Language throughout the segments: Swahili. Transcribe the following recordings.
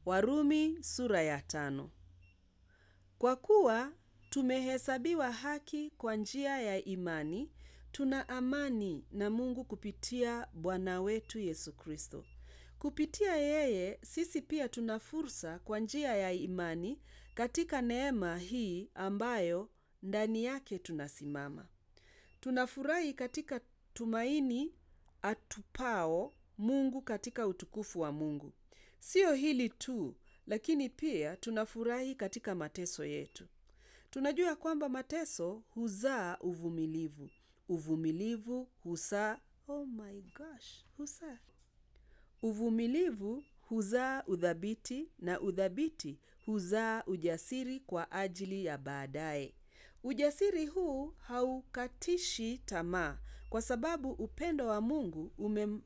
Warumi sura ya tano. Kwa kuwa tumehesabiwa haki kwa njia ya imani, tuna amani na Mungu kupitia Bwana wetu Yesu Kristo. Kupitia yeye sisi pia tuna fursa kwa njia ya imani katika neema hii ambayo ndani yake tunasimama. Tunafurahi katika tumaini atupao Mungu katika utukufu wa Mungu. Sio hili tu, lakini pia tunafurahi katika mateso yetu. Tunajua kwamba mateso huzaa uvumilivu. Uvumilivu huzaa, oh my gosh, huzaa. Uvumilivu huzaa udhabiti na udhabiti huzaa ujasiri kwa ajili ya baadaye. Ujasiri huu haukatishi tamaa kwa sababu upendo wa Mungu umem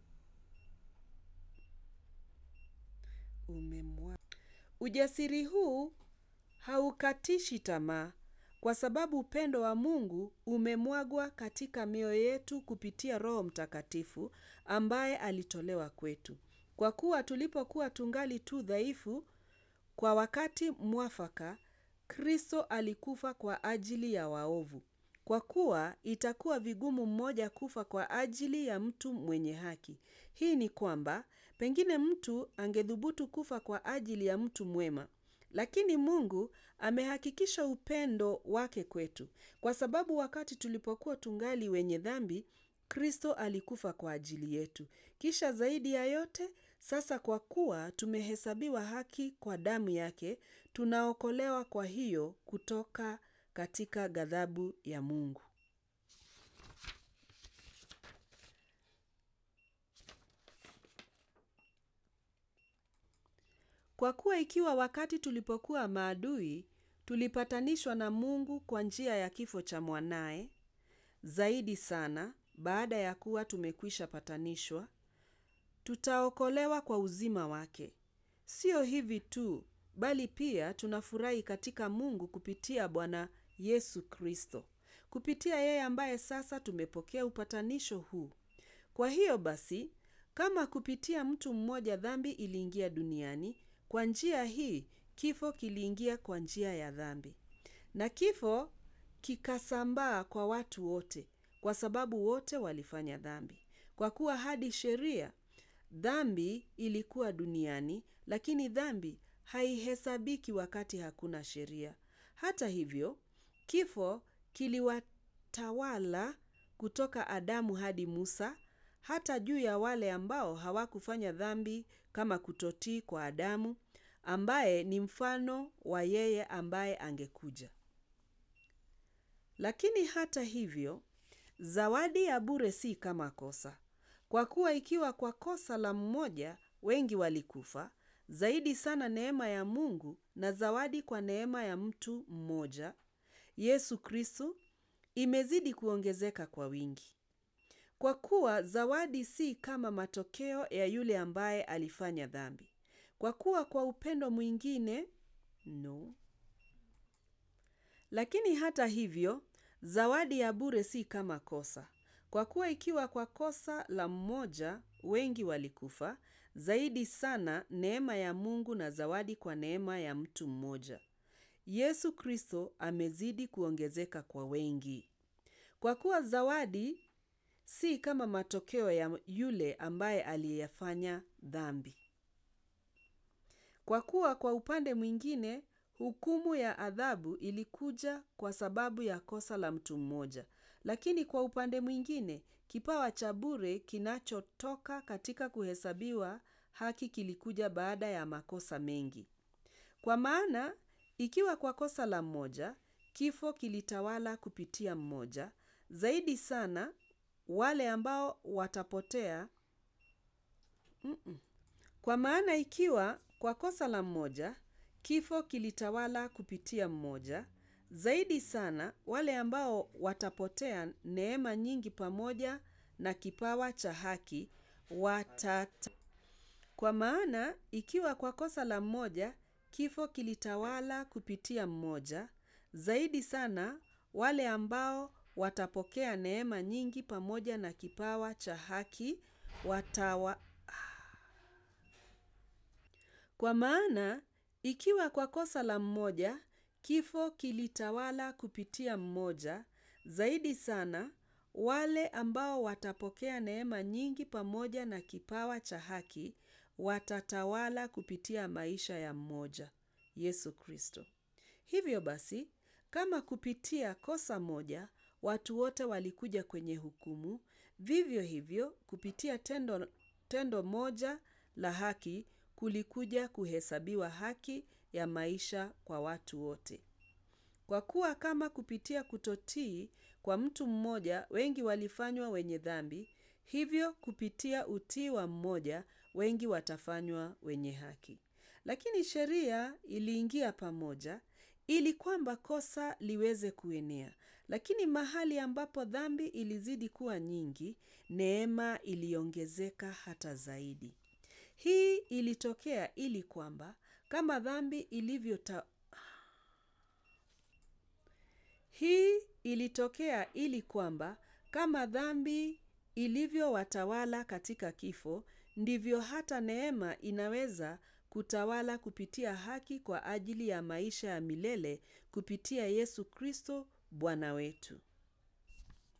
umemwa. Ujasiri huu haukatishi tamaa kwa sababu upendo wa Mungu umemwagwa katika mioyo yetu kupitia Roho Mtakatifu ambaye alitolewa kwetu. Kwa kuwa tulipokuwa tungali tu dhaifu, kwa wakati mwafaka, Kristo alikufa kwa ajili ya waovu. Kwa kuwa itakuwa vigumu mmoja kufa kwa ajili ya mtu mwenye haki. Hii ni kwamba pengine mtu angethubutu kufa kwa ajili ya mtu mwema. Lakini Mungu amehakikisha upendo wake kwetu. Kwa sababu wakati tulipokuwa tungali wenye dhambi, Kristo alikufa kwa ajili yetu. Kisha zaidi ya yote, sasa kwa kuwa tumehesabiwa haki kwa damu yake, tunaokolewa kwa hiyo kutoka katika ghadhabu ya Mungu. Kwa kuwa ikiwa wakati tulipokuwa maadui, tulipatanishwa na Mungu kwa njia ya kifo cha mwanaye, zaidi sana, baada ya kuwa tumekwisha patanishwa, tutaokolewa kwa uzima wake. Sio hivi tu, bali pia tunafurahi katika Mungu kupitia Bwana Yesu Kristo. Kupitia yeye ambaye sasa tumepokea upatanisho huu. Kwa hiyo basi, kama kupitia mtu mmoja dhambi iliingia duniani, kwa njia hii kifo kiliingia kwa njia ya dhambi. Na kifo kikasambaa kwa watu wote, kwa sababu wote walifanya dhambi. Kwa kuwa hadi sheria dhambi ilikuwa duniani, lakini dhambi haihesabiki wakati hakuna sheria. Hata hivyo, kifo kiliwatawala kutoka Adamu hadi Musa, hata juu ya wale ambao hawakufanya dhambi kama kutotii kwa Adamu, ambaye ni mfano wa yeye ambaye angekuja. Lakini hata hivyo, zawadi ya bure si kama kosa. Kwa kuwa ikiwa kwa kosa la mmoja wengi walikufa, zaidi sana neema ya Mungu na zawadi kwa neema ya mtu mmoja, Yesu Kristo, imezidi kuongezeka kwa wingi. Kwa kuwa zawadi si kama matokeo ya yule ambaye alifanya dhambi. Kwa kuwa kwa upendo mwingine, no. Lakini hata hivyo, zawadi ya bure si kama kosa. Kwa kuwa ikiwa kwa kosa la mmoja wengi walikufa, zaidi sana neema ya Mungu na zawadi kwa neema ya mtu mmoja. Yesu Kristo amezidi kuongezeka kwa wengi. Kwa kuwa zawadi si kama matokeo ya yule ambaye aliyefanya dhambi. Kwa kuwa kwa upande mwingine, hukumu ya adhabu ilikuja kwa sababu ya kosa la mtu mmoja. Lakini kwa upande mwingine, kipawa cha bure kinachotoka katika kuhesabiwa haki kilikuja baada ya makosa mengi. Kwa maana, ikiwa kwa kosa la mmoja, kifo kilitawala kupitia mmoja, zaidi sana wale ambao watapotea. Mm-mm. Kwa maana ikiwa kwa kosa la mmoja, kifo kilitawala kupitia mmoja, zaidi sana wale ambao watapotea neema nyingi pamoja na kipawa cha haki watata. Kwa maana ikiwa kwa kosa la mmoja, kifo kilitawala kupitia mmoja, zaidi sana wale ambao watapokea neema nyingi pamoja na kipawa cha haki watawa Kwa maana ikiwa kwa kosa la mmoja kifo kilitawala kupitia mmoja, zaidi sana wale ambao watapokea neema nyingi pamoja na kipawa cha haki watatawala kupitia maisha ya mmoja, Yesu Kristo. Hivyo basi, kama kupitia kosa moja watu wote walikuja kwenye hukumu, vivyo hivyo kupitia tendo, tendo moja la haki kulikuja kuhesabiwa haki ya maisha kwa watu wote. Kwa kuwa kama kupitia kutotii kwa mtu mmoja wengi walifanywa wenye dhambi, hivyo kupitia utii wa mmoja wengi watafanywa wenye haki. Lakini sheria iliingia pamoja ili kwamba kosa liweze kuenea. Lakini mahali ambapo dhambi ilizidi kuwa nyingi, neema iliongezeka hata zaidi. Hii ilitokea ili kwamba kama dhambi ilivyo Hii ilitokea ili kwamba kama dhambi ilivyowatawala katika kifo, ndivyo hata neema inaweza kutawala kupitia haki kwa ajili ya maisha ya milele kupitia Yesu Kristo Bwana wetu.